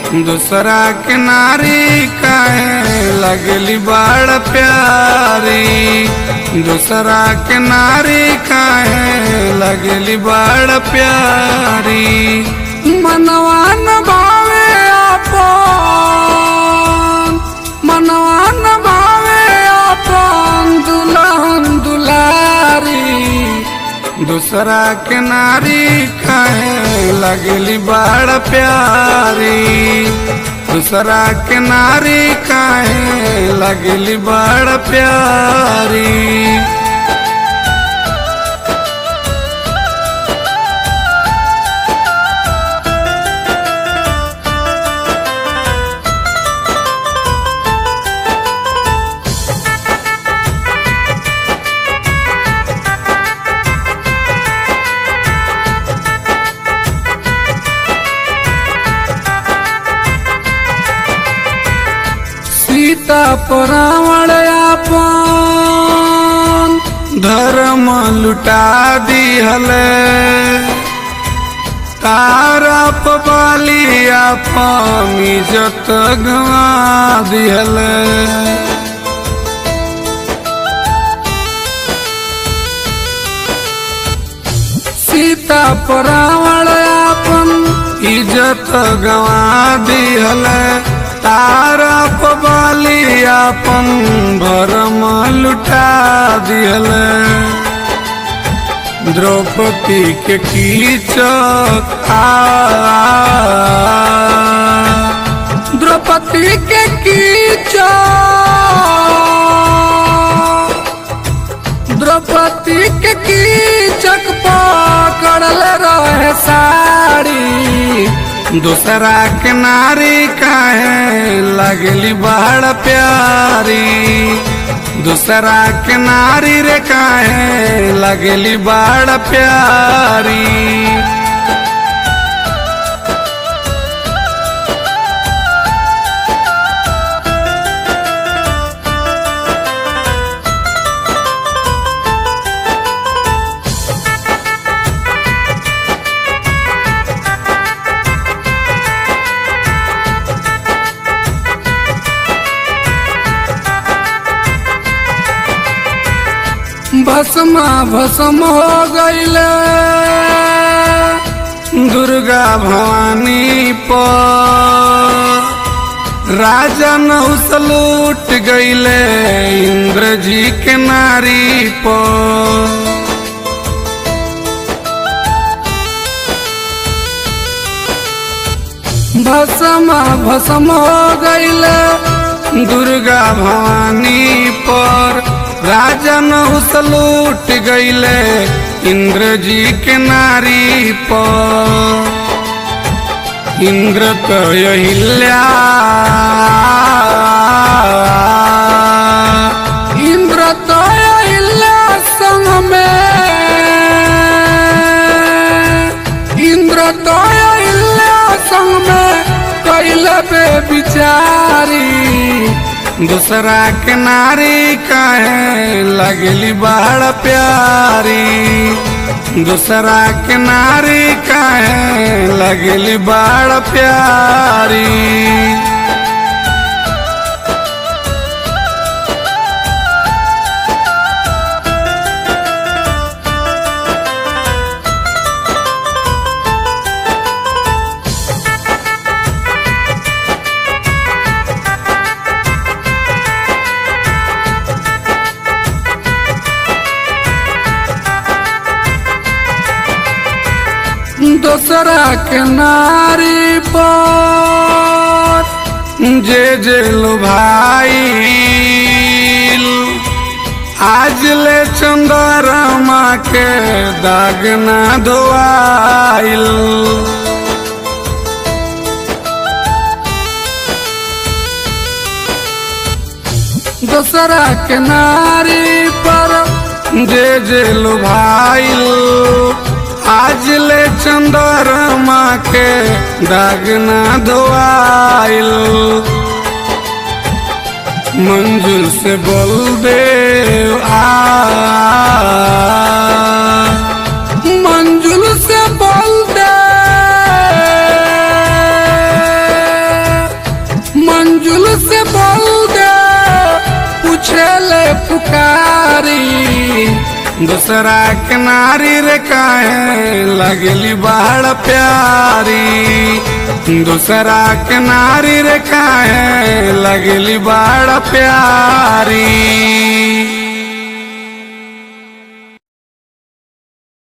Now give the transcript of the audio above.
दूसरा के नारी काहे लगली बड़ प्यारी दूसरा के नारी काहे लगली बड़ प्यारी मनवा न भावे आपन मनवा न भावे आपन दुल्हन दुलारी दूसरा के नारी काहे लगली बड़ प्यारी दूसरा के नारी काहे लगली बड़ प्यारी सीता परावण आपन धर्म लुटा दिहले तारा पबाली आपन इज्जत गवा दिहले सीता परावण आपन इज्जत गवा दिहले तारा पबाली आपन भरम लुटा दिहले द्रौपदी के कीचक आ द्रौपदी के कीचक द्रौपदी के कीचक पकड़ल रहे साड़ी दूसरा के नारी काहे लगली बड़ प्यारी दूसरा के नारी रे काहे लगली बड़ प्यारी भस्मा भस्म हो गईले दुर्गा भवानी पर राजा नहुस लूट गईले इंद्र जी के नारी पर भस्म भस्म हो गईले दुर्गा भवानी पर राजा नहुस लूट गईले इंद्र जी के नारी पर इंद्र तो अहिल्या इंद्र तो अहिल्या संग में इंद्र तो अहिल्या संग में कैले बे बिचारी दूसरा के नारी काहे लगली बड़ प्यारी दूसरा के नारी काहे लगली बड़ प्यारी दूसरा के नारी पर जे जे लो भाई आज ले चंद्रमा के दाग ना धोआइल दूसरा के नारी पर जे जे लो भाई आज ले चंद्रमा के दाग ना धोआइल मंजुल से बोल दे आ मंजुल से बोल दे दूसरा के नारी रे काहे लगली बड़ प्यारी दूसरा के नारी रे काहे लगली बड़ प्यारी